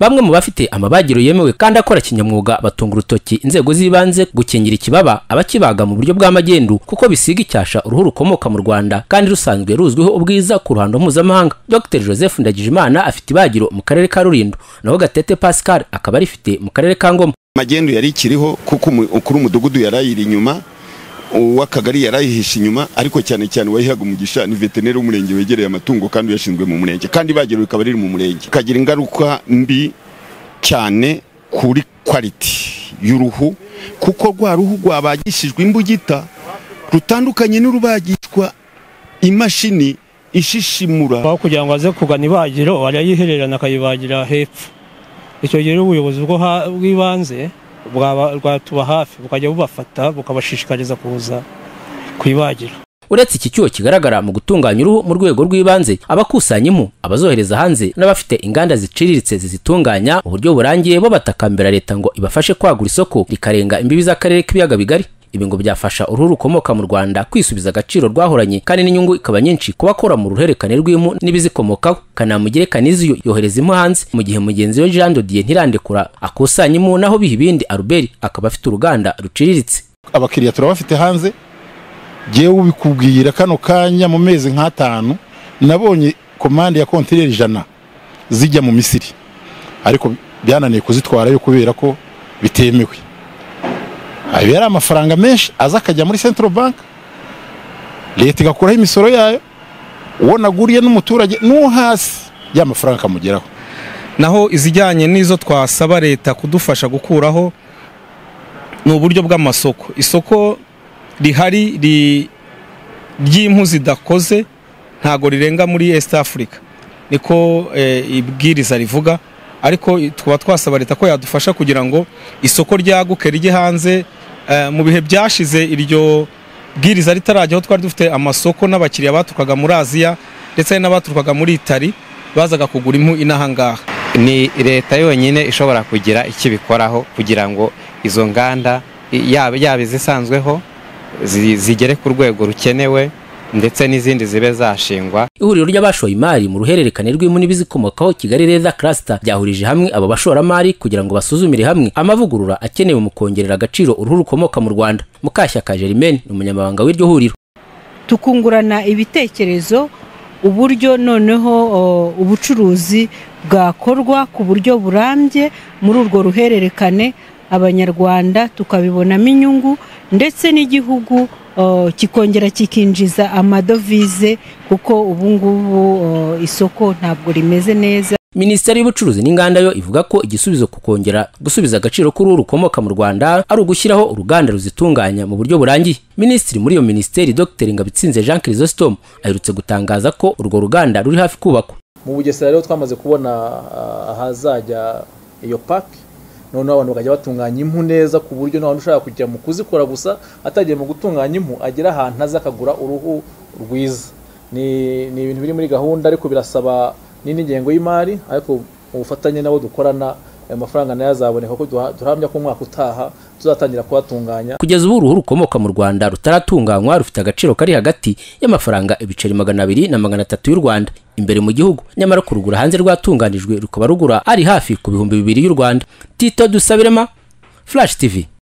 bamwe mu bafite amabagiro yemewe kandi akora kinyamwuga batunga urutoki inzego z'ibanze gukingira ikibaba abakibaga mu buryo bw'amagendu kuko bisiga icyasha uruhu rukomoka mu rwanda kandi rusanzwe ruzwiho ubwiza ku ruhando mpuzamahanga dr joseph ndagijimana afite ibagiro mu karere ka rulindo naho gatete pascal akaba arifite mu karere ka ngoma magendu yari ikiriho kuko ukuri umudugudu yarayira inyuma uw'akagari yarayihisha inyuma ariko cyane cyane uwayihaga umugisha ni veterineri w'umurenge wegereye amatungo kandi uyashinzwe mu murenge kandi ibagiro rikaba riri mu murenge kagira ingaruka mbi cyane kuri kwaliti y'uruhu kuko rwa ruhu rwabagishijwe imbugita rutandukanye n'urubagishwa imashini ishishimura aho kugira ngo aze kugana ibagiro arayihererana akayibagira hepfo icyo gihe ubuyobozi bw'ibanze bwatuba hafi bukajya bubafata bukabashishikariza kuza kuyibagira uretse iki cyuho kigaragara mu gutunganya uruhu mu rwego rw'ibanze abakusanya impu abazohereza hanze n'abafite inganda ziciriritse zizitunganya mu buryo burangiye bo batakambira leta ngo ibafashe kwagura isoko rikarenga imbibi z'akarere k'ibiyaga bigari ibi ngo byafasha uruhu rukomoka mu rwanda kwisubiza agaciro rwahoranye kandi n'inyungu ikaba nyinshi ku bakora mu ruhererekane rw'impu n'ibizikomokaho kanamugere kaniziyo yohereza impu hanze mu gihe mugenzi we jean dodiye ntirandekura akusanya impu naho biha ibindi aruberi akaba afite uruganda ruciriritse abakiriya turabafite hanze ngewe ubikubwira kano kanya mu mezi nk'atanu nabonye komande ya kontineri ijana zijya mu misiri ariko byananiye kuzitwarayo kubera ko bitemewe aba yari amafaranga menshi aza akajya muri central bank leta igakuraho imisoro yayo uwo naguriye n'umuturage n'uwo hasi ya mafaranga akamugeraho naho izijyanye n'izo twasaba leta kudufasha gukuraho ni uburyo bw'amasoko isoko rihari ry'impu zidakoze ntago rirenga muri East Africa niko ibwiriza rivuga ariko tukaba twasaba leta ko yadufasha kugira ngo isoko ryaguke rijye hanze mu bihe byashize iryo bwiriza ritarajyaho twari dufite amasoko n'abakiriya baturukaga muri aziya ndetse n'abaturukaga muri itari bazaga kugura impu inahangaha ni leta yonyine ishobora kugira icyo ibikoraho kugira ngo izo nganda yaba yaba izisanzweho zigere ku rwego rukenewe ndetse n'izindi zibe zashingwa ihuriro ry'abashoye imari mu ruhererekane rw'impu n'ibizikomokaho kigali leza cluster ryahurije hamwe abo bashoramari kugira ngo basuzumire hamwe amavugurura akenewe mu kongerera agaciro uruhu rukomoka mu rwanda mukashyaka jerimene ni umunyamabanga w'iryo huriro tukungurana ibitekerezo uburyo noneho ubucuruzi bwakorwa ku buryo burambye muri urwo ruhererekane abanyarwanda tukabibonamo inyungu ndetse n'igihugu kikongera kikinjiza amadovize kuko ubu ngubu isoko ntabwo rimeze neza minisiteri y'ubucuruzi n'inganda yo ivuga ko igisubizo ku kongera gusubiza agaciro k'uruhu rukomoka mu rwanda ari ugushyiraho uruganda ruzitunganya mu buryo burangiye minisitiri muri iyo minisiteri dr ngabitsinze jean chrysostome aherutse gutangaza ko urwo ruganda ruri hafi kubakwa mu bugesera rero twamaze kubona ahazajya iyo paki noneho abantu bakajya batunganya impu neza ku buryo nta ushaka kujya mu kuzikora gusa atagiye mu gutunganya impu agera ahantu aza akagura uruhu rwiza ni ibintu biri muri gahunda ariko birasaba n'indi ngengo y'imari ariko ubufatanye nabo dukorana ayo mafaranga nayo azaboneka kuko duhamya ko umwaka utaha tuzatangira kuhatunganya kugeza ubu uruhu rukomoka mu rwanda rutaratunganywa rufite agaciro kari hagati y'amafaranga ibiceri magana abiri na magana atatu y'u rwanda imbere mu gihugu nyamara kurugura hanze rwatunganijwe rukaba rugura ari hafi ku bihumbi bibiri y'u rwanda tito dusabirema flash tv